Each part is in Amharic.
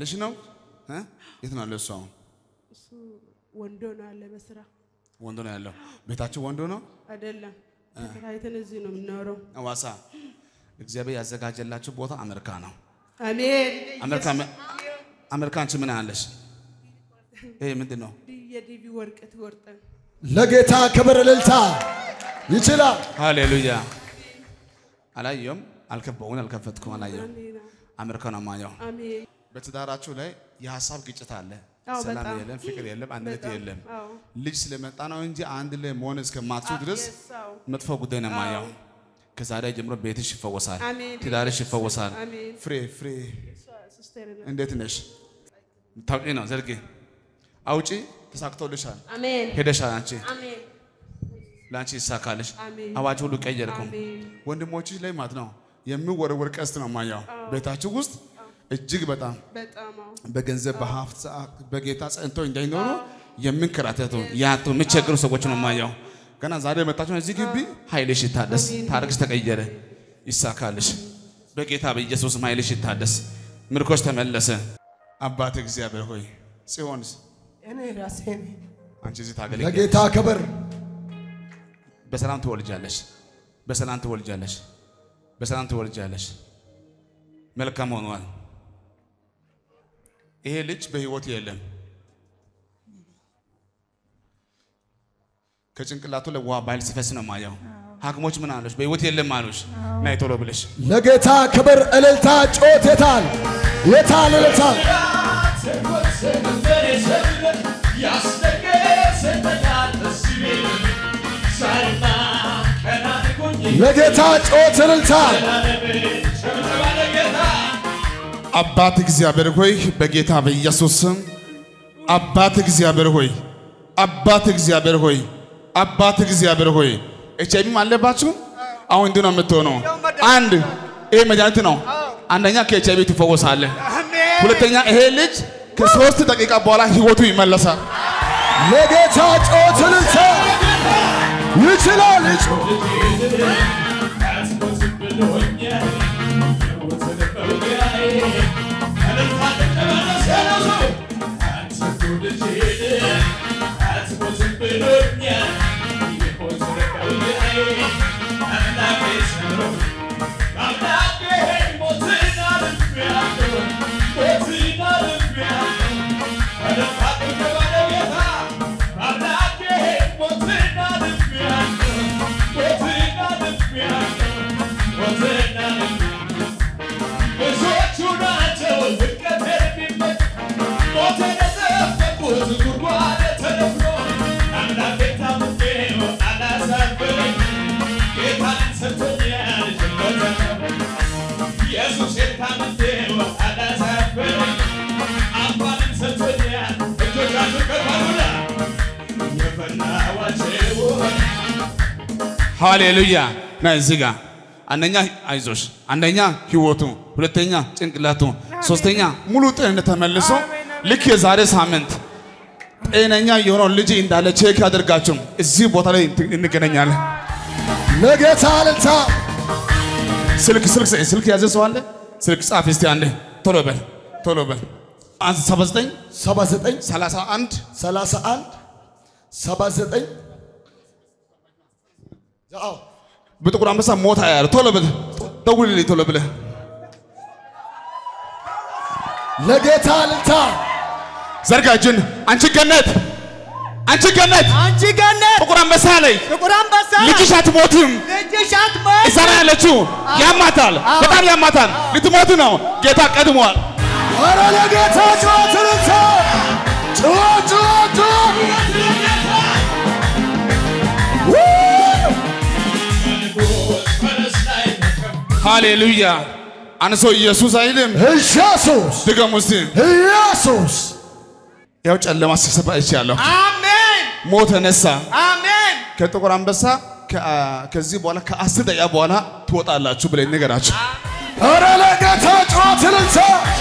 ባልሽ ነው እ? የት ነው ያለው እሱ አሁን እሱ ወንዶ ነው ያለ በስራ ወንዶ ነው ያለው ቤታችሁ ወንዶ ነው አይደለም። ተከራይተን እዚህ ነው የምናወራው። አዋሳ እግዚአብሔር ያዘጋጀላችሁ ቦታ አሜሪካ ነው አሜን። አሜሪካ አሜሪካ አንቺ ምን አለሽ ይሄ ምንድን ነው የዲቪ ወርቅ ትወርጠን ለጌታ ክብር እልልታ ይችላል። ሃሌሉያ አላየውም አልከበውን አልከፈትኩም አላየውም አሜን። አሜሪካ ነው ማየው አሜን። በትዳራችሁ ላይ የሀሳብ ግጭት አለ አዎ፣ ሰላም በጣም። የለም ፍቅር የለም አንድነት በጣም። የለም አዎ። ልጅ ስለመጣ ነው እንጂ አንድ ላይ መሆን እስከማትችሉ ድረስ Yes, አዎ። መጥፎ ጉዳይ ነው ማየው ከዛሬ ጀምሮ ቤትሽ ይፈወሳል አሜን። ትዳርሽ ይፈወሳል አሜን። ፍሬ ፍሬ እሷ ሲስተር ናት። እንዴት ነሽ ታውቂ ነው ዘርጌ አውጪ ተሳክቶልሻል አሜን። ሄደሻል አንቺ አሜን። ለአንቺ ይሳካልሽ አሜን። አዋጅ ሁሉ ቀየርኩም አሜን። ወንድሞችሽ ላይ ማለት ነው የሚወረወር ቀስት ነው ማየው ቤታችሁ ውስጥ እጅግ በጣም በጣም አዎ። በገንዘብ በሀብት በጌታ ጸንተው እንዳይኖሩ የሚንከራተቱ ያጡ የሚቸገሩ ሰዎች ነው ማየው። ገና ዛሬ የመጣችሁ እዚህ ግቢ ኃይልሽ ይታደስ፣ ታሪክሽ ተቀየረ፣ ይሳካልሽ። በጌታ በኢየሱስ ኃይልሽ ይታደስ፣ ምርኮች ተመለሰ። አባት እግዚአብሔር ሆይ ጽዮንስ እኔ ራሴ ነኝ። አንቺ እዚህ ታገለግያለሽ። ለጌታ ክብር በሰላም ትወልጃለሽ፣ በሰላም ትወልጃለሽ፣ በሰላም ትወልጃለሽ። መልካም ሆኗል። ይሄ ልጅ በህይወት የለም። ከጭንቅላቱ ላይ ውሃ ባይል ሲፈስ ነው ማየው። ሐኪሞች ምን አሉሽ? በህይወት የለም አሉሽ። ናይ ቶሎ ብለሽ ለጌታ ክብር እልልታ ጮት የታል የታል እልልታ ለጌታ ጮት እልልታ አባት እግዚአብሔር ሆይ በጌታ በኢየሱስ ስም አባት እግዚአብሔር ሆይ አባት እግዚአብሔር ሆይ አባት እግዚአብሔር ሆይ ኤች አይቪም አለባችሁ። አሁን እንዲህ ነው የምትሆነው። አንድ ይሄ መድኃኒት ነው። አንደኛ ከኤች አይቪ ትፈወሳለህ። ሁለተኛ ይሄ ልጅ ከሶስት ደቂቃ በኋላ ህይወቱ ይመለሳል። ለጌታ ጮት እልልታ ይችላል ኢየሱስ የታመንቴው አላሳፈረኝ አባንም ሰጥቶኛል እጆቻችሁ ከፍ አድርጉና የፈናዋቸው ሃሌሉያ ና እዚህ ጋር አንደኛ አይዞሽ፣ አንደኛ ህይወቱ፣ ሁለተኛ ጭንቅላቱ፣ ሶስተኛ ሙሉ ጤንነት ተመልሶ ልክ የዛሬ ሳምንት ጤነኛ የሆነው ልጅ እንዳለ ቼክ አድርጋችሁ እዚህ ቦታ ላይ እንገናኛለን። ለጌታ እልልታ ስልክ ስልክ ስልክ ያዘ ሰው አለ? ስልክ ጻፍ እስቲ አንዴ ቶሎ በል ቶሎ በል 79 79 31 31 79 አዎ በጥቁር አንበሳ ሞታ ያለ ቶሎ በል ደውልልኝ ቶሎ ብለህ ለጌታ እልልታ ዘርጋ እጅን አንቺ ገነት አንቺ ገነት አንቺ ገነት ጥቁር አንበሳ ላይ ጥቁር አንበሳ ልጅሽ አትሞትም። ልጅሽ አትሞት። እዛ ላይ ያለችው ያማታል፣ በጣም ያማታል። ልትሞት ነው። ጌታ ቀድሟል። ኧረ ለጌታ ጩኸት እልልታ ጩኸት ጩኸት ጩኸት ሃሌሉያ። አንሶ ኢየሱስ አይልም። ኢየሱስ ድገሙ እስቲ። ኢየሱስ ያው ጨለማ ሲሰባ እችላለሁ። አሜን ሞት ተነሳ። አሜን። ከጥቁር አንበሳ ከ- ከዚህ በኋላ ከአስር ደቂቃ በኋላ ትወጣላችሁ ብለኝ ንገራችሁ። ኧረ ለጌታ ጩኸት እልልታ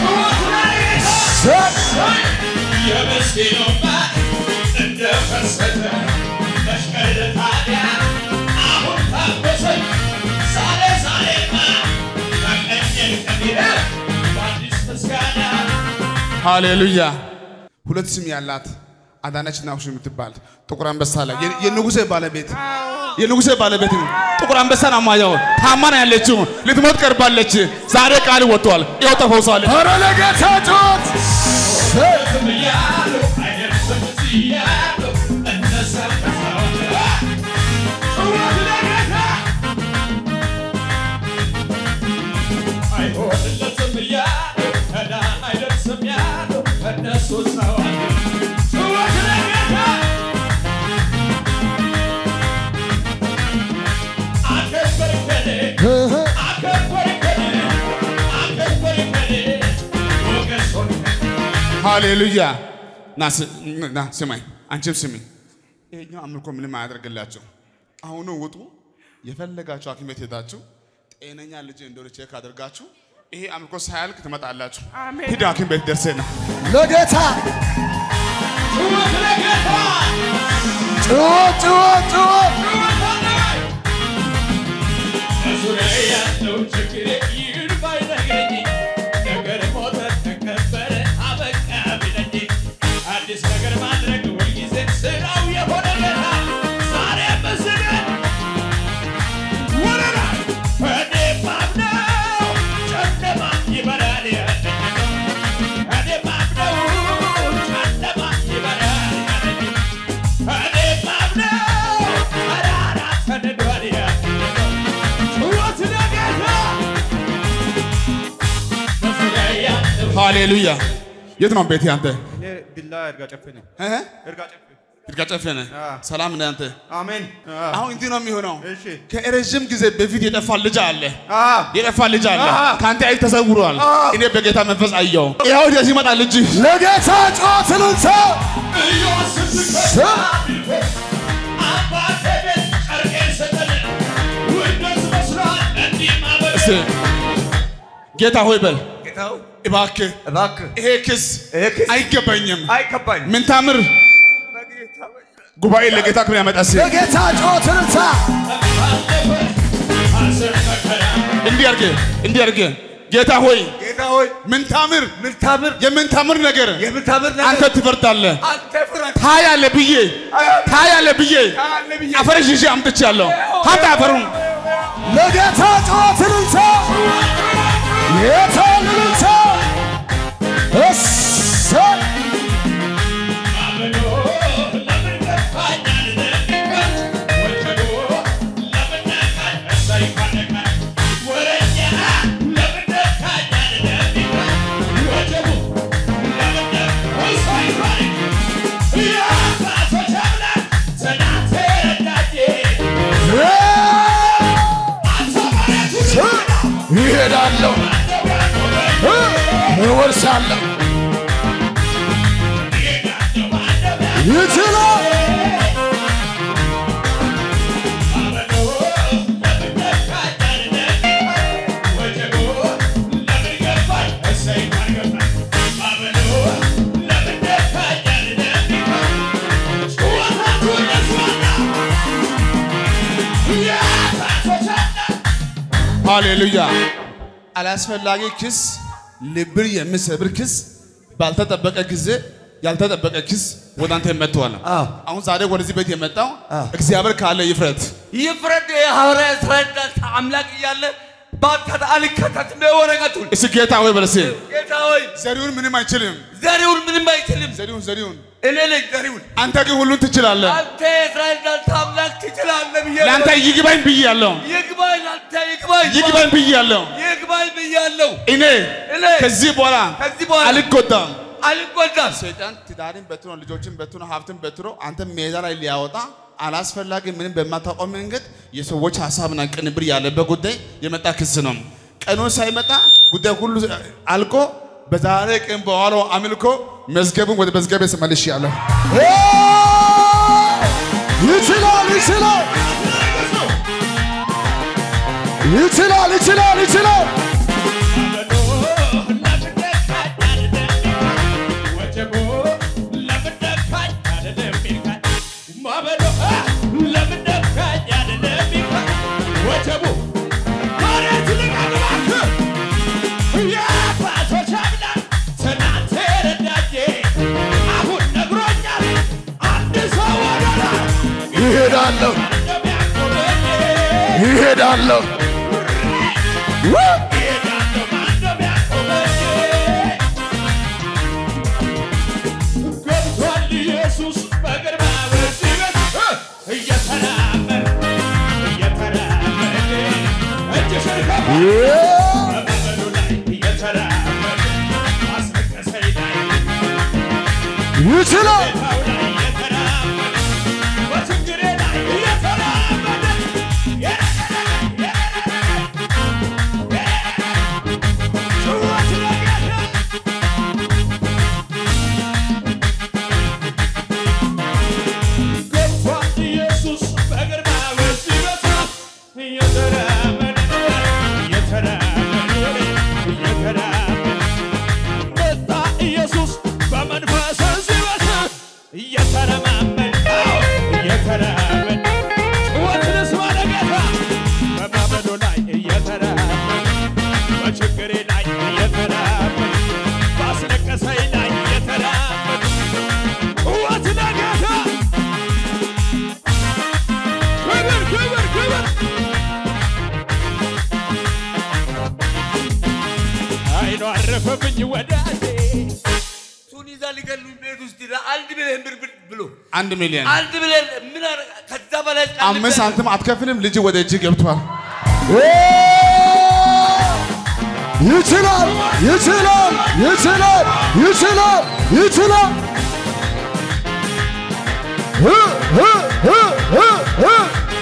የምስኪኑማ እንደፈሰሰ መሽቀል ታዲያ አሁን ታበሰኝ ዛሬ ዛሬማ በቀኝ ከሚለ በአዲስ ምስጋና ሃሌሉያ። ሁለት ስም ያላት አዳነች ናሁሽ የምትባል ጥቁር አንበሳ ላይ የ- የንጉሴ ባለቤት የንጉሴ ባለቤት ነው። ጥቁር አንበሳን አማያው ታማ ነው ያለችው። ልትሞት ቀርባለች። ዛሬ ቃል ወጥቷል። ይኸው ተፈውሳለች። ኧረ ለጌታ ጩኸት ብያለሁ አይደርስም ብያለሁ እነሳም ከሰዎች ጩኸት ለጌታ አይሆንለትም ብያለሁ ገና አይደርስም ያለው እነሱ ሰዋል ጩኸት ለጌታ አከበርከኔ አከበርከኔ አከበርከኔ ሞገስ ሆንከኝ ሃሌሉያ። ና ስ- ና ስማኝ፣ አንቺም ስሚ። ይሄኛው አምልኮ ምንም አያደርግላቸው። አሁኑ ውጡ። የፈለጋችሁ ሐኪም ቤት ሄዳችሁ ጤነኛ ልጅ እንደሆነ ቼክ አድርጋችሁ ይሄ አምልኮ ሳያልቅ ትመጣላችሁ። አሜን። ሂድ ሐኪም ቤት ደርሰህ ና። ለጌታ ጩኸት ለጌታ ጩኸት ጩኸት ጩኸት በዙሪያ ያለው ችግር ይህን ባይነግረኝ ነገር ሞተ ተቀበረ አበቃ ቢለኝ አዲስ ነገር ማድረግ ሁልጊዜ ስራው የሆነ ጌታ ዛሬ መስገን ወረራ እኔ ማምነው ጨለማ ይበራል ያለኝ እኔ ማምነው ጨለማ ይበራል ያለኝ እኔ ማምነው ተራራ ተንዷል ያለኝ ጩኸት ለጌታ በዙሪያ ያለው ሃሌሉያ። የት ነው ቤት አንተ? ቢላ እርጋ ጨፌ ነኝ። እ? እርጋ ጨፌ። ይርጋ ጨፌ ነህ? ሰላም ነህ አንተ? አሜን። አሁን እንዲህ ነው የሚሆነው። እሺ። ከረዥም ጊዜ በፊት የጠፋ ልጅ አለ አ የጠፋ ልጅ አለ። አዎ። ከአንተ አይል ተሰውሯል። እኔ በጌታ መንፈስ አየው። ይኸው ወደዚህ ይመጣል ልጅ ለጌታ ጩኸት ልንሳ አባቴ ቤት ጨርቄን ሰጠን ውርደት መስሏል እንዲህ ማበል እስቲ ጌታ ሆይ በል ጌታው እባክህ እባክህ ይሄ ክስ ይሄ ክስ አይገባኝም። አይገባኝ ምን ታምር ጉባኤ ለጌታ ክብር ያመጣ ሲ ለጌታ ጩኸት ልንሳ ሐዘን መከራ እንዲህ አድርጌ እንዲህ አድርጌ ጌታ ሆይ ጌታ ሆይ ምን ታምር ምን ታምር የምን ታምር ነገር የምታምር ነገር አንተ ትፈርዳለህ። አንተ ፍረድ ታያለህ ብዬ ታያለህ ብዬ አለ ብዬ አፈርሽ ይዤ አምጥቻለሁ። ሀምጣ አፈሩን ለጌታ ጩኸት ልንሳ ጌታ ልንሳ እሰይ አመኖ ለምን ገፋኛል ለሚባል ወጀቦ ለምን ነካኝ እሰይ ካነካኝ ወረኛ ለምን ነካኛል ለሚባል ወጀቡ ለምን ነካኝ እሰይ ካነካኝ የአባቶች አምላክ ትናንት ረዳኝ ይሄዳለሁ እ እወርሳለሁ ይችላል ሃሌሉያ። አላስፈላጊ ክስ፣ ልብን የሚሰብር ክስ፣ ባልተጠበቀ ጊዜ ያልተጠበቀ ክስ ወደ አንተ መጥቷል። አዎ። አሁን ዛሬ ወደዚህ ቤት የመጣው እግዚአብሔር ካለ ይፍረት። ይፍረድ የሐዋርያ እስራኤል አምላክ እያለ ባንተ አልከተትም ወረቀቱን እስኪ ጌታ ሆይ በለሴ ጌታ ሆይ ዘሪውን ምንም አይችልም። ዘሪውን ምንም አይችልም ዘሪውን ዘሪውን እኔ ነኝ ዘሪውን አንተ ግን ሁሉን ትችላለህ። አንተ የእስራኤል ዳንተ አምላክ ትችላለህ ብዬ ለአንተ ይግባኝ ብያለሁ፣ ይግባኝ ለአንተ ይግባኝ ይግባኝ ብያለሁ። ይግባኝ ብያለሁ እኔ እኔ ከዚህ በኋላ ከዚህ በኋላ አልጎዳም። አልጎዳም ሰይጣን ትዳርን በትኖ ልጆችን በትኖ ሀብትን በትኖ አንተ ሜዳ ላይ ሊያወጣ አላስፈላጊ ምንም በማታውቀው መንገድ የሰዎች ሀሳብና ቅንብር ያለበት ጉዳይ የመጣ ክስ ነው። ቀኑ ሳይመጣ ጉዳይ ሁሉ አልቆ በዛሬ ቀን በኋላው አምልኮ መዝገቡን ወደ መዝገቤ መልሼአለሁ። እ ይችላል ይችላል ይችላል ይችላል ይችላል ትናንት ይሄዳለሁ እሄዳለሁ ማንም ያቆመኝ ገብቷል ኢየሱስ በግርማ በሲበት እየተራመደ እየተራመደ እጅሽን ከፍ በመንገዱ ላይ እየተራመደ አስለቀሰኝ ላይ ይችላል ቦታው ላይ እየተራመደ በችግሬ ላይ እየተራመደ ጭዋት ለጌታ ገብቷል ኢየሱስ በግርማ በሲበታ እየተራመደ እየተራመደ እየተራመደ መጣ ኢየሱስ በመንፈስ ሲበታ እየተረማመደ እየተራመደ ጭዋት ልስማ ለጌታ በማመዶ ላይ እየተራመደ በችግሬ ላይ እየተራመደ ባስለቀሰኝ ላይ እየተራመደ ጭዋት ለጌታ ክብር ክብር ክብር አይኑ አረፈብኝ ወዳጄ እሱን ይዛ ሊገሉኝ ቤት ውስጥ ይላል። አንድ ሚሊዮን ብር ብር ብሎ አንድ ሚሊዮን አንድ ሚሊዮን ምን አረ- ከዛ በላይ ቃል አምስት ሳንቲም አትከፍልም። ልጅ ወደ እጅ ገብቷል። ይችላል ይችላል ይችላል ይችላል ይችላል እ እ እ እ እ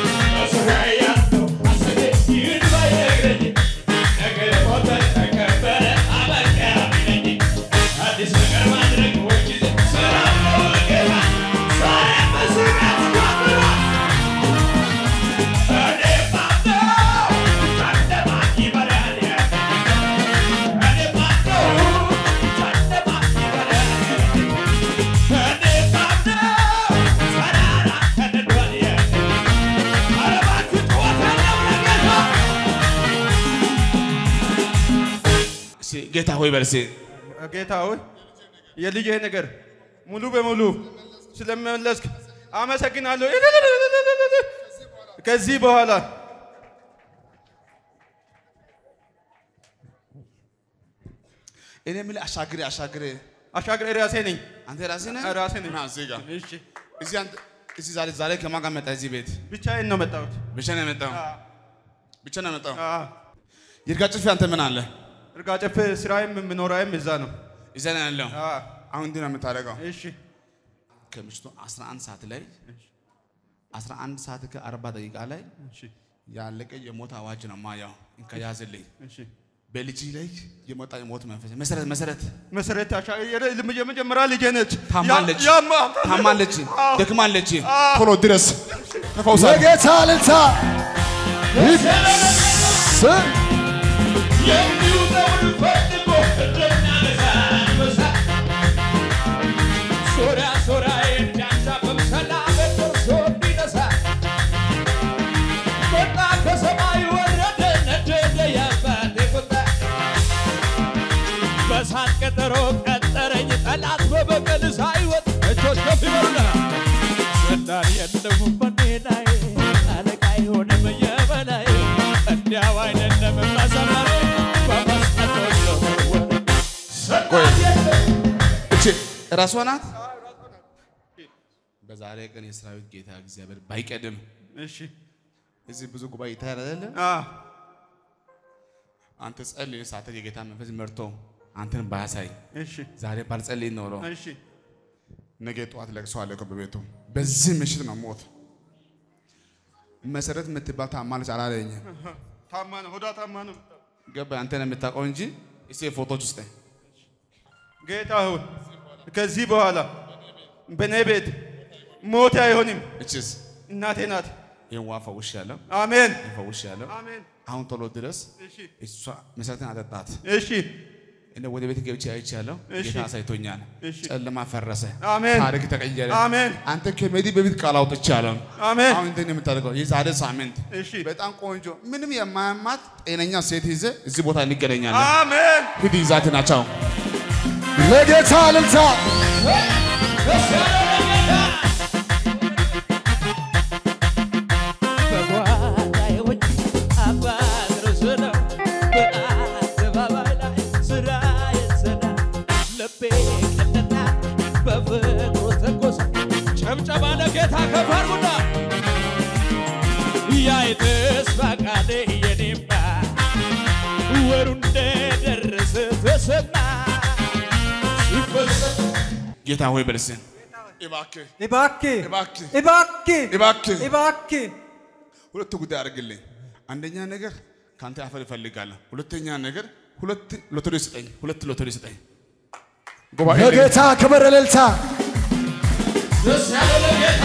እስኪ ጌታ ሆይ በል እስኪ ጌታ ሆይ የልጄ ነገር ሙሉ በሙሉ ስለመለስክ አመሰግናለሁ። ከዚህ በኋላ እኔ የምልህ አሻግሬ አሻግሬ አሻግሬ ራሴ ነኝ። አንተ ራስህ ነህ? ራሴ ነኝ። ና እዚህ ጋር እሺ እዚህ አንተ እዚህ ዛሬ ዛሬ ከማን ጋር መጣ? እዚህ ቤት ብቻዬን ነው መጣሁት። ብቻ ነው የመጣው? ብቻ ነው የመጣው? አዎ፣ ይርጋ ጭፌ አንተ ምን አለ? እርጋ ጨፌ ስራዬም የምኖራዬም እዛ ነው። እዛ ነው ያለው። አዎ፣ አሁን እንዲህ ነው የምታደርገው። እሺ ከምሽቱ 11 ሰዓት ላይ 11 ሰዓት ከ40 ደቂቃ ላይ እሺ ያለቀ የሞት አዋጅ ነው ማያው እንከያዝልኝ እሺ በልጅ ላይ የመጣ የሞት መንፈስ መሰረት መሰረት መሰረት አሻ የረ- የመጀመሪያ ልጄ ነች። ታማለች ያ- ያማ- ታማለች አዎ። ደክማለች ቶሎ ድረስ ተፈውሳ ለጌታ ልልታ የሚውጠውን ፈልጎ እንደሚያነሳ አንበሳ ሶሪያ ሶሪያዬን ቢያንሳፍፍ ሰላም ደርሶ እንዲነሳ መጣ ከሰማይ ወረደ ነደደ የአባቴ ቁጣ በሳት ቀጠሮ ቀጠረኝ ጠላት በበቀል ሳይወጥ እጆች ከፍ ይበሉና ስልጣን የለውም በኔ ላይ አለቃ የሆነም የበላይ እንዲያው አይደለም መዘመር በመስጠት መወር ቆይ እቺ ራሷ ናት በዛሬ ቀን የሰራዊት ጌታ እግዚአብሔር ባይቀድም እሺ እዚህ ብዙ ጉባኤ ይታያል አይደለ አዎ አንተ ጸልይ ሳተ የጌታ መንፈስ መርቶ አንተን ባያሳይ እሺ ዛሬ ባልጸልይ ኖሮ እሺ ነገ ጠዋት ለቅሶ አለ እኮ በቤቱ በዚህ ምሽት ነው ሞት መሰረት የምትባል ታማለች አላለኝ ታማ ነው ሆዳ ታማ ነው ገባ አንተ ነው የምታውቀው እንጂ እስቲ ፎቶች ውስጥ ጌታ ሆይ ከዚህ በኋላ በእኔ ቤት ሞት አይሆንም እችስ እናቴ ናት ይህን ዋ ፈውሽ ያለው አሜን ፈውሽ ያለው አሜን አሁን ቶሎ ድረስ እሺ እሷ መሰረትን አጠጣት እሺ እኔ ወደ ቤት ገብቼ አይቻለሁ እሺ። ጌታ አሳይቶኛል እሺ። ጨለማ ፈረሰ አሜን ታሪክ ተቀየረ አሜን አንተ ከሜዲ በፊት ቃል አውጥቻለሁ አሜን አሁን እንትን የምታደርገው የዛሬ ሳምንት እሺ በጣም ቆንጆ ምንም የማያማት ጤነኛ ሴት ይዘ እዚህ ቦታ እንገናኛለን አሜን ሂድ ይዛት ናቸው ለጌታ ልልታ በጓዳዬ ውጭ ጭብጨባ ለጌታ ከፍ አድርጉና ያ የተስፋ ቃል የኔማ ወሩ እንደደረሰ ተሰማ ሲፈጸም ጌታ ሆይ በልስን እባክህ እባክህ እባክህ እባክህ እባክህ እባክህ ሁለት ጉዳይ አድርግልኝ። አንደኛ ነገር ከአንተ አፈር እፈልጋለሁ። ሁለተኛ ነገር ሁለት ሎተሪ ስጠኝ። ሁለት ሎተሪ ስጠኝ። ጉባኤ ላይ ለጌታ ክብር እልልታ ደስ ያለ ለጌታ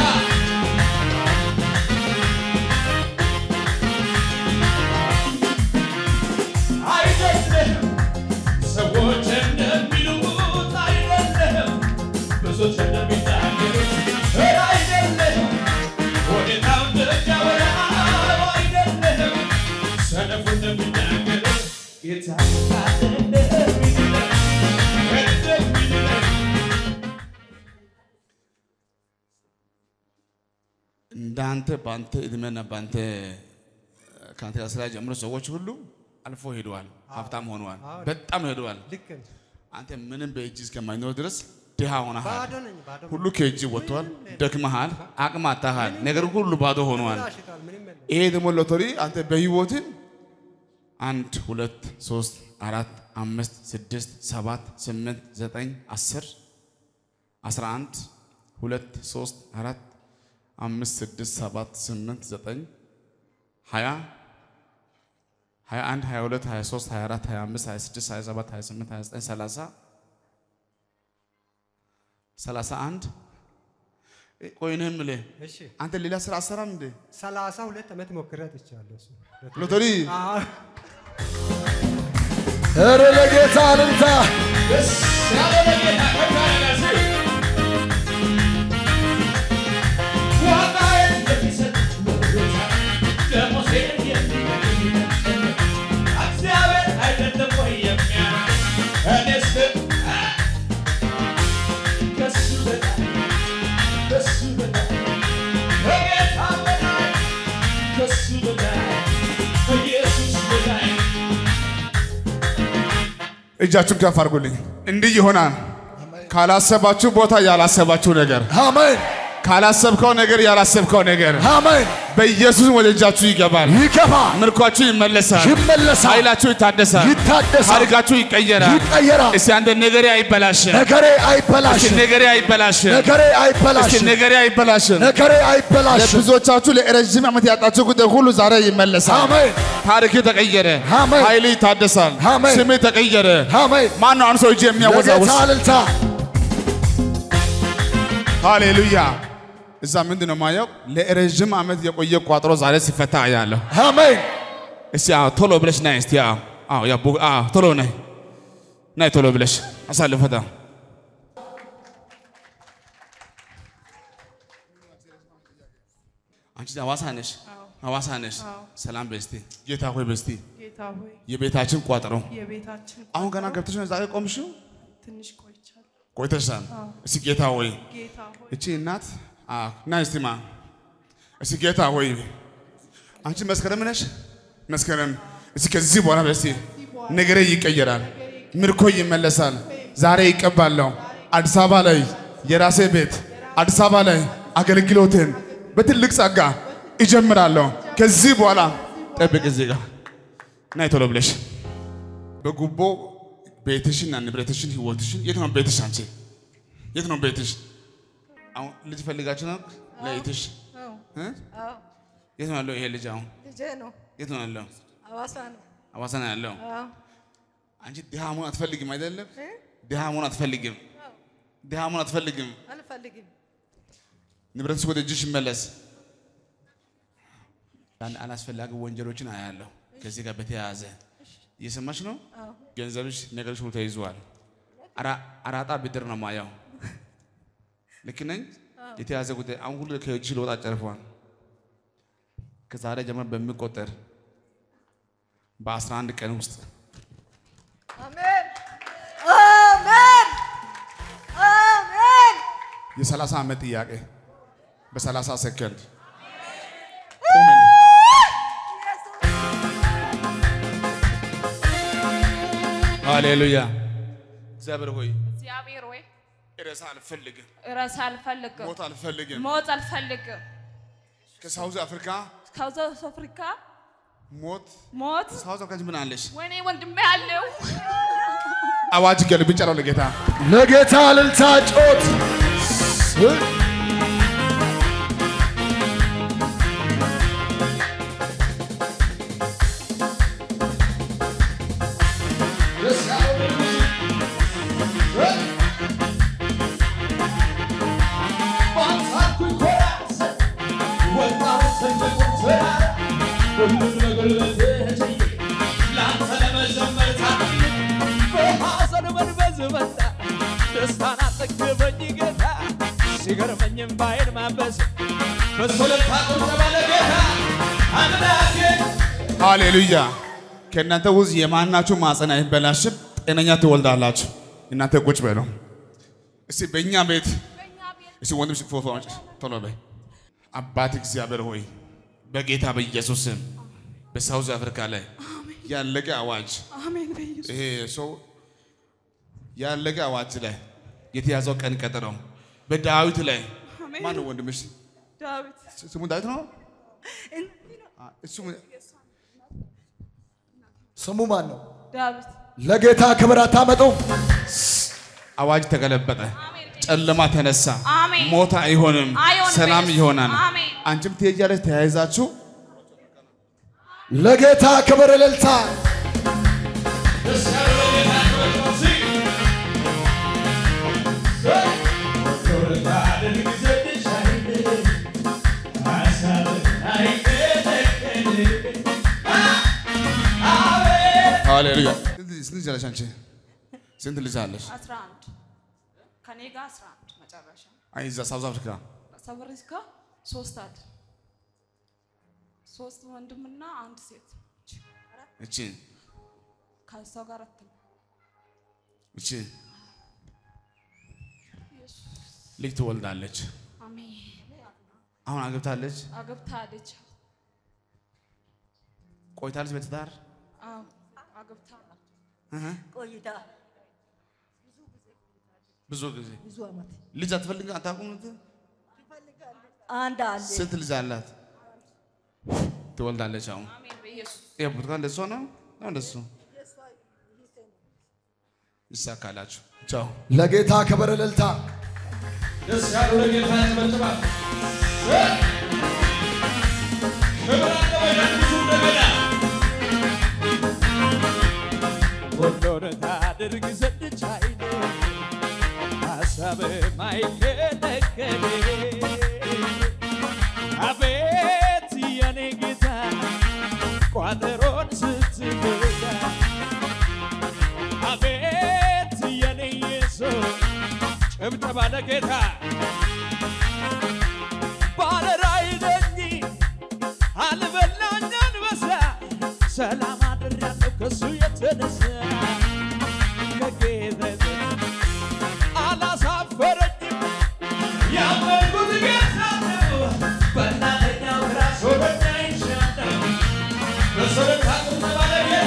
አይደለም ሰዎች እንደሚሉት አይደለም ብዙዎች እንደሚናገሩት ኧረ አይደለም ሁኔታው ደረጃ ወዳለው አይደለም ሰነፉ እንደሚናገሩት ጌታ እንደሚለን እንደሚለን እንዳንተ በአንተ እድሜና በአንተ ከአንተ ጋር ስራ ጀምሮ ሰዎች ሁሉ አልፎ ሄደዋል፣ ሀብታም ሆነዋል፣ በጣም ሄደዋል። ልክ ነህ። አንተ ምንም በእጅ እስከማይኖር ድረስ ድሃ ሆነሃል። ባዶ ነኝ ባዶ ሁሉ ከእጅ ወጥቷል፣ ደክመሃል፣ አቅም አጥተሃል፣ ነገር ሁሉ ባዶ ሆነዋል። ሽቷል ምንም የለም ይሄ ደግሞ ሎተሪ አንተ በህይወትን አንድ ሁለት ሶስት አራት አምስት ስድስት ሰባት ስምንት ዘጠኝ አስር አስራ አንድ ሁለት ሶስት አራት አምስት ስድስት ሰባት ስምንት ዘጠኝ ሀያ ሀያ አንድ ሀያ ሁለት ሀያ ሶስት ሀያ አራት ሀያ አምስት ሀያ ስድስት ሀያ ሰባት ሀያ ስምንት ሀያ ዘጠኝ ሰላሳ ሰላሳ አንድ ቆይ እኔ የምልህ እሺ አንተ ሌላ ስራ አሰራም እንዴ? ሰላሳ ሁለት ዓመት ሞክሬ አጥቻለሁ እሱ ሎተሪ አዎ ኧረ ለጌታ እልልታ ደስ ያለ ለጌታ ከፍ ያለ ሲ ዋጋዬን የሚሰጥ ወዶታ ደሞዜን የሚመግብ እግዚአብሔር አይደለም ወይ የሚያውቅ እኔስ ከሱ በላይ ከሱ በላይ ከጌታ በላይ ከሱ በላይ ከኢየሱስ በላይ እጃችሁን ከፍ አድርጉልኝ። እንዲህ ይሆናል። ካላሰባችሁ ቦታ ያላሰባችሁ ነገር፣ አሜን ካላሰብከው ነገር ያላሰብከው ነገር አሜን በኢየሱስ ወደ እጃችሁ ይገባል። ይገባ ምርኳችሁ ይመለሳል። ይመለሳል ኃይላችሁ ይታደሳል። ይታደሳል ታሪካችሁ ይቀየራል። ይቀየራል እስቲ አንተ ነገሬ አይበላሽም። ነገሬ እስቲ አይበላሽም ነገሬ አይበላሽም። ነገሬ እስቲ አይበላሽም ነገሬ አይበላሽም። ነገሬ አይበላሽም ለብዙዎቻችሁ ለረዥም ዓመት ያጣችሁ ጉዳይ ሁሉ ዛሬ ይመለሳል። አሜን ታሪክ ተቀየረ። አሜን። ኃይል ይታደሳል። አሜን። ስሜ ተቀየረ። አሜን ማን ነው አንድ ሰው እጅ የሚያወዛውዝ? ለጌታ እልልታ ሃሌሉያ። እዛ ምንድን ነው ማየው? ለረዥም ዓመት የቆየ ቋጥሮ ዛሬ ሲፈታ አያለሁ። አሜን እስቲ አዎ ቶሎ ብለሽ ናይ እስቲ አዎ አዎ ያ ቡ አዎ ቶሎ ናይ ናይ ቶሎ ብለሽ አሳልፈታ አንቺ ሐዋሳ ነሽ ሐዋሳ ነሽ ሰላም በስቲ ጌታ ሆይ በስቲ ጌታ ሆይ የቤታችን ቋጥሮ የቤታችን አሁን ገና ገብተሽ ነው ዛሬ ቆምሽው ትንሽ ቆይቻለሁ። ቆይተሻል እስቲ ጌታ ሆይ ጌታ ሆይ እቺ እናት አዎ ና እስቲ ማ እስቲ ጌታ ሆይ አንቺ መስከረም ነሽ መስከረም እስቲ ከዚህ በኋላ በስቲ ነገሬ ይቀየራል ምርኮ ይመለሳል ዛሬ ይቀባለሁ አዲስ አበባ ላይ የራሴ ቤት አዲስ አበባ ላይ አገልግሎትን በትልቅ ጸጋ እጀምራለሁ ከዚህ በኋላ ጠብቅ እዚህ ጋር ናይ ቶሎ ብለሽ በጉቦ ቤትሽና ንብረትሽን ህይወትሽን የት ነው ቤትሽ አንቺ የት ነው ቤትሽ አሁን ልጅ ፈልጋችሁ ነው ለይትሽ እ? የት ነው ያለው ይሄ ልጅ አሁን ልጄ ነው። የት ነው ያለው ሐዋሳ ነው። ሐዋሳ ነው ያለው አዎ። አንቺ ድሃ መሆን አትፈልግም አይደለም ድሃ መሆን አትፈልግም ድሃ መሆን አትፈልግም አልፈልግም። ንብረትሽ ወደ እጅሽ ይመለስ ያን አላስፈላጊ ወንጀሎችን አያለሁ ከዚህ ጋር በተያያዘ እየሰማሽ ነው ገንዘብሽ ነገሮች ሁሉ ተይዘዋል አራ- አራጣ ብድር ነው ማየው ልክ ነኝ የተያዘ ጉዳይ አሁን ሁሉ ከእጅሽ ለወጣ ጨርፏል ከዛሬ ጀምሮ በሚቆጠር በአስራ አንድ ቀን ውስጥ አሜን አሜን አሜን። የሰላሳ ዓመት ጥያቄ በሰላሳ ሰከንድ ሃሌሉያ እግዚአብሔር ሆይ እግዚአብሔር ሆይ ሬሳ አልፈልግም፣ ራስ አልፈልግም፣ ሞት አልፈልግም። ሞት አልፈልግም። ከሳውዝ አፍሪካ ከሳውዝ አፍሪካ ሞት ሞት ሳውዝ አፍሪካ ምን አለሽ? ወይኔ ወንድሜ አለው አዋጅ ገልብጫለሁ ለጌታ ለጌታ እልልታ ጮት በሐዘን መንፈስ መጣ ደስታን አጠገበኝ ጌታ ሲገርመኝም ባይን ማበስ በሶለታ ቁጠባ ለጌታ አምላኬ ሃሌሉያ። ከእናንተ ውስጥ የማናችሁ ማፀን አይበላሽም፣ ጤነኛ ትወልዳላችሁ። እናንተ ቁጭ በሉ እስቲ። በእኛ ቤት እስቲ ወንድም ፎቶ አምጪ ቶሎ በይ። አባት እግዚአብሔር ሆይ በጌታ በኢየሱስ ስም በሳውዝ አፍሪካ ላይ ያለቀ አዋጅ አሜን በኢየሱስ ይሄ ሰው ያለቀ አዋጅ ላይ የተያዘው ቀን ቀጠሮ በዳዊት ላይ አሜን። ማን ነው ወንድምሽ? ዳዊት ስሙ ዳዊት ነው። አ፣ እሱ ስሙ ማን ነው? ዳዊት ለጌታ ክብር አታመጡም? አዋጅ ተገለበጠ፣ ጨለማ ተነሳ፣ አሜን። ሞት አይሆንም፣ አይሆንም ሰላም በኢየሱስ። ይሆናል። አሜን። አንቺም ትሄጃለሽ፣ ተያይዛችሁ ለጌታ ክብር እልልታ ደስ ያለው ለጌታ ክብር ነው ሲ ወዶታ ድንግ ዘድሽ አይል ሐሳብ አይከለከል አቤት ሃሌሉያ። ስንት ስንት ልጅ አለሽ አንቺ? ስንት ልጅ አለሽ? 11 ከኔ ጋር 11 መጨረሻ አይ እዛ ሳውዝ አፍሪካ ሰበሪስካ ሶስት አለ ሶስት ወንድምና አንድ ሴት እቺ ከሷ ጋር አራት ነው። እቺ ልጅ ትወልዳለች። አሜን አሁን አግብታለች፣ አገብታለች። ቆይታለች በትዳር አዎ አገብታ ቆይታ ብዙ ጊዜ ብዙ ዓመት ልጅ አትፈልግ አታውቁም? አንድ አለ ስንት ልጅ አላት? ትወልዳለች። አሁን አሜን በኢየሱስ ይሄ ብርቱካን ለእሷ ነው ነው ለእሱ ይሳካላችሁ። ቻው ለጌታ ክብር እልልታ ደስ ያለው ለጌታ ያጨበጭባል። ክብር አለ በኢየሱስ እንደገና ሁሉን ታድርግ ዘንድ ቻይነ ሐሳብ ማይከለከል አቤት የኔ ጌታ ቋጠሮን ስትዘጋ አቤት የኔ ኢየሱስ ጭብጨባ ለጌታ ባለራዕይ ነኝ አልበላኝ አንበሳ ሰላም አድሬያለሁ ከሱ የተነሳ ከጌታ አላሳፈረኝም ያመንኩት ጌታ ነው በእናተኛው ራስ ወደኛ ይሻለው በሰለታ ቁጠባ ለጌታ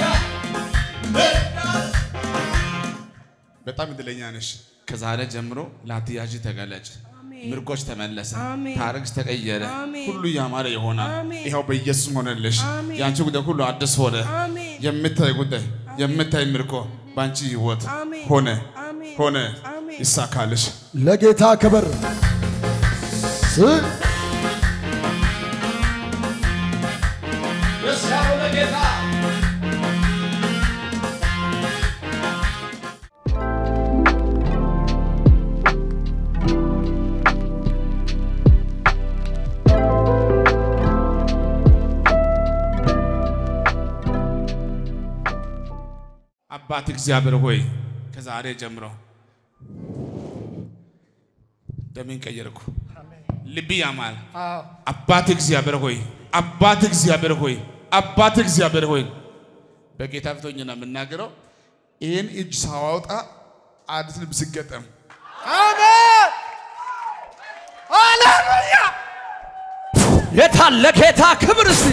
በጣም እድለኛ ነሽ። ከዛሬ ጀምሮ ላትያዥ ተገለጭ። ምርኮች ተመለሰ፣ አሜን። ታሪክሽ ተቀየረ፣ አሜን። ሁሉ ያማረ ይሆናል። አሜን። ይኸው በኢየሱስ ሆነልሽ። አሜን። የአንቺ ጉዳይ ሁሉ አዲስ ሆነ። አሜን። የምታይ ጉዳይ የምታይ ምርኮ በአንቺ ህይወት አሜን። ሆነ አሜን። ሆነ አሜን። ይሳካልሽ። ለጌታ ክብር ስ- ደስ ያለው ለጌታ አባት እግዚአብሔር ሆይ ከዛሬ ጀምሮ ደሜን ቀየርኩ፣ ልብ ያማል። አባት እግዚአብሔር ሆይ አባት እግዚአብሔር ሆይ አባት እግዚአብሔር ሆይ በጌታ ፊት ሆኜ ነው የምናገረው። ይህን እጅ ሳዋውጣ አዲስ ልብ ሲገጠም የታለ ጌታ ክብር እስቲ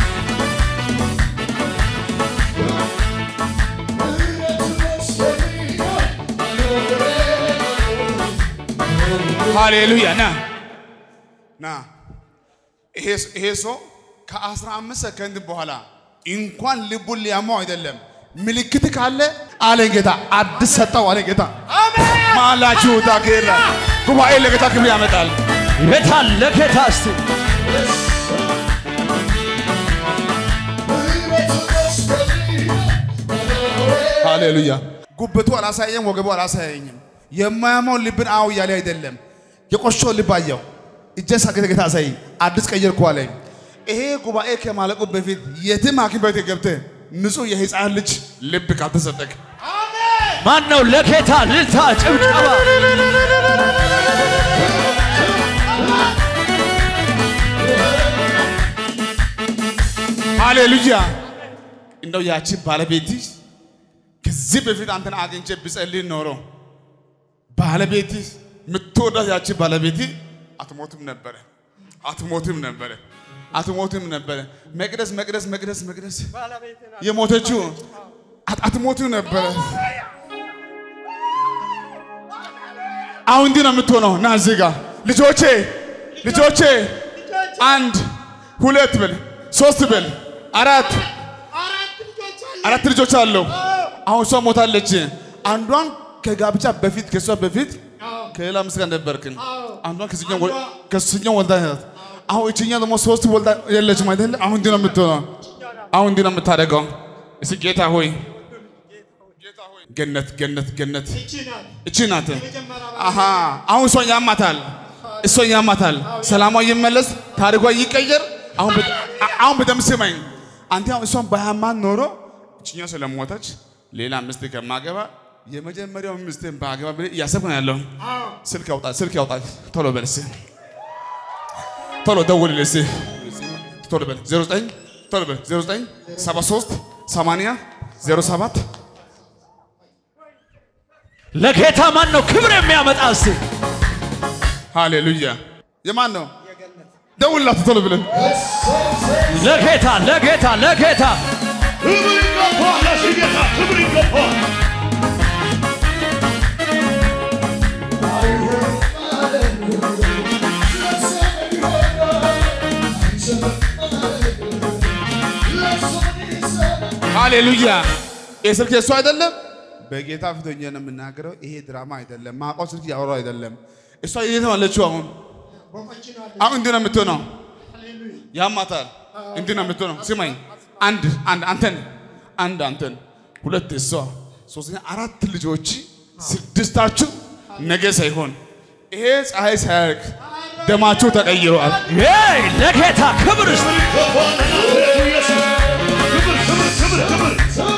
እውነት መስሎኝ ሃሌሉያ ና ና ይሄ ይሄ ሰው ከአስራ አምስት ሰከንድ በኋላ እንኳን ልቡን ሊያማው አይደለም ምልክት ካለ አለ ጌታ አዲስ ሰጠው አለ ጌታ ማላችሁ ታኬራ ጉባኤ ለጌታ ክብር ያመጣል። የታል ለጌታ እስቲ ሃሌሉያ ጉበቱ አላሳየም፣ ወገቡ አላሳየኝም። የማያማው ልብን አው እያለ አይደለም የቆሾ ልብ አየው። እጄን ሳገተ ጌታ አሳየኝ፣ አዲስ ቀየርኩ አለኝ። ይሄ ጉባኤ ከማለቁ በፊት የትም ሐኪም ቤት ገብተህ ንጹህ የህፃን ልጅ ልብ ካልተሰጠክ ማን ነው ለጌታ ልልታ ጭብጨባ ሃሌሉያ እንደው ያቺ ባለቤት ከዚህ በፊት አንተን አግኝቼ ብጸልይ ኖሮ ባለቤት የምትወዳት ያቺ ባለቤት አትሞትም ነበረ፣ አትሞትም ነበረ፣ አትሞትም ነበረ። መቅደስ መቅደስ መቅደስ መቅደስ የሞተችው አት- አትሞትም ነበረ። አሁን እንዲህ ነው የምትሆነው። ና እዚህ ጋር ልጆቼ ልጆቼ አንድ ሁለት ብል ሶስት ብል አራት አራት ልጆች አለው። አሁን እሷ ሞታለች። አንዷን ከጋብቻ በፊት ከእሷ በፊት ከሌላ ሚስት ጋር ነበርክን። አንዷን ከስኛው ወ- ከስኛው ወልዳ ናት። አሁን እችኛ ደግሞ ሶስት ወልዳ የለችም አይደለ? አሁን እንዲህ ነው የምትሆነው። አሁን እንዲህ ነው የምታደርገው። እስኪ ጌታ ሆይ ገነት ገነት ገነት እቺ ናት። አሃ አሁን እሷን ያማታል፣ እሷን ያማታል። ሰላሟ ይመለስ፣ ታሪኳ ይቀየር። አሁን በ- አ- አሁን በደምብ ስማኝ። አንተ አሁን እሷን ባያማን ኖሮ እችኛው ስለሞተች ሌላ ሚስት ከማገባ የመጀመሪያው ሚስትን ባገባ ብለህ እያሰብክ ነው ያለው። ስልክ ያውጣ፣ ስልክ ያውጣ። ቶሎ በል እስኪ፣ ቶሎ ደውልልህ እስኪ፣ ቶሎ በል 09 ቶሎ በል 09 73 80 07 ለጌታ ማን ነው ክብር የሚያመጣ እስቲ ሃሌሉያ። የማን ነው? ደውልላት ቶሎ ብለህ ለጌታ ለጌታ ለጌታ ክብር ይገባዋል ለዚህ ጌታ ክብር ይገባዋል። ሃሌሉያ። ይህ ስልክ የእሱ አይደለም። በጌታ ፊት ሆኜ ነው የምናገረው። ይሄ ድራማ አይደለም። ማውቀው ስልክ እያወራሁ አይደለም። እሷ የት ነው ያለችው? አሁን አሁን እንዲህ ነው የምትሆነው። ያማታል። እንዲህ ነው የምትሆነው። ስማኝ፣ አንድ አንድ አንተን አንድ አንተን ሁለት እሷ ሶስተኛ አራት ልጆች ስድስታችሁ ነገ ሳይሆን ይሄ ፀሐይ ሳያርቅ ደማችሁ ተቀይረዋል። ይ ለጌታ ክብር እስቲ ይገባዋል ለናዝሬቱ ኢየሱስ። ክብር ክብር ክብር ክብር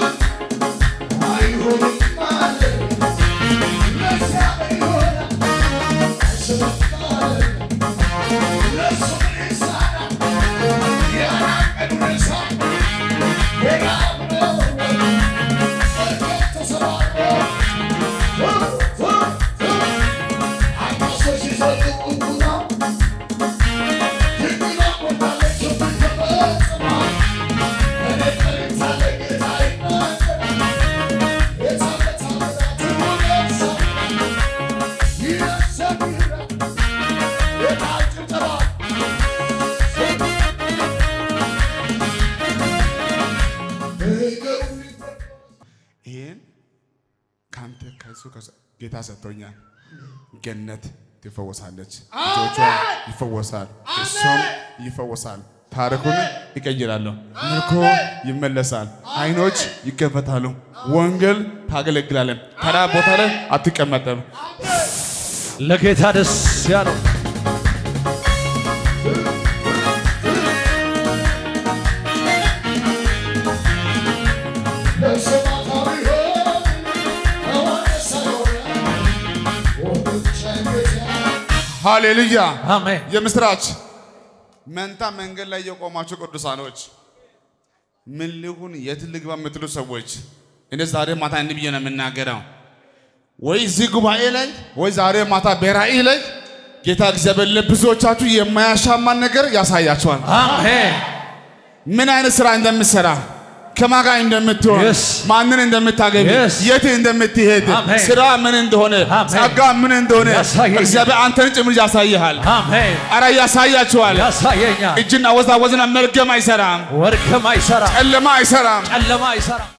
ይህን ከአንተ ከሱ ከሱ- ጌታ ሰጥቶኛል። ገነት ትፈወሳለች፣ ልጆቿ ይፈወሳል፣ እሷም ይፈወሳል። ታሪኩን ይቀይራለሁ፣ ምርኮ ይመለሳል፣ አይኖች ይከፈታሉ፣ ወንጌል ታገለግላለን። ተራ ቦታ ላይ አትቀመጠም። ለጌታ ደስ ያለው ሃሌሉያ! አሜን የምስራች መንታ መንገድ ላይ የቆማችሁ ቅዱሳኖች ምን ልሁን የት ልግባ የምትሉ ሰዎች እኔ ዛሬ ማታ እንዲህ ብዬ ነው የምናገረው። ወይ እዚህ ጉባኤ ላይ ወይ ዛሬ ማታ በራእይ ላይ ጌታ እግዚአብሔር ለብዙዎቻችሁ የማያሻማን ነገር ያሳያቸዋል። አሜን ምን አይነት ስራ እንደምትሰራ ከማን ጋር እንደምትሆን Yes. ማንን እንደምታገቢ Yes. የት እንደምትሄድ Amen. ስራ ምን እንደሆነ Amen. ጸጋ ምን እንደሆነ ያሳየኛል። እግዚአብሔር አንተን ጭምር ያሳይሃል። አሜን አረ ያሳያችኋል። ያሳየኛል እጅን አወዛወዝና መርገም አይሰራም፣ ወርቅም አይሰራ ጨለማ አይሰራም። ጨለማ አይሰራ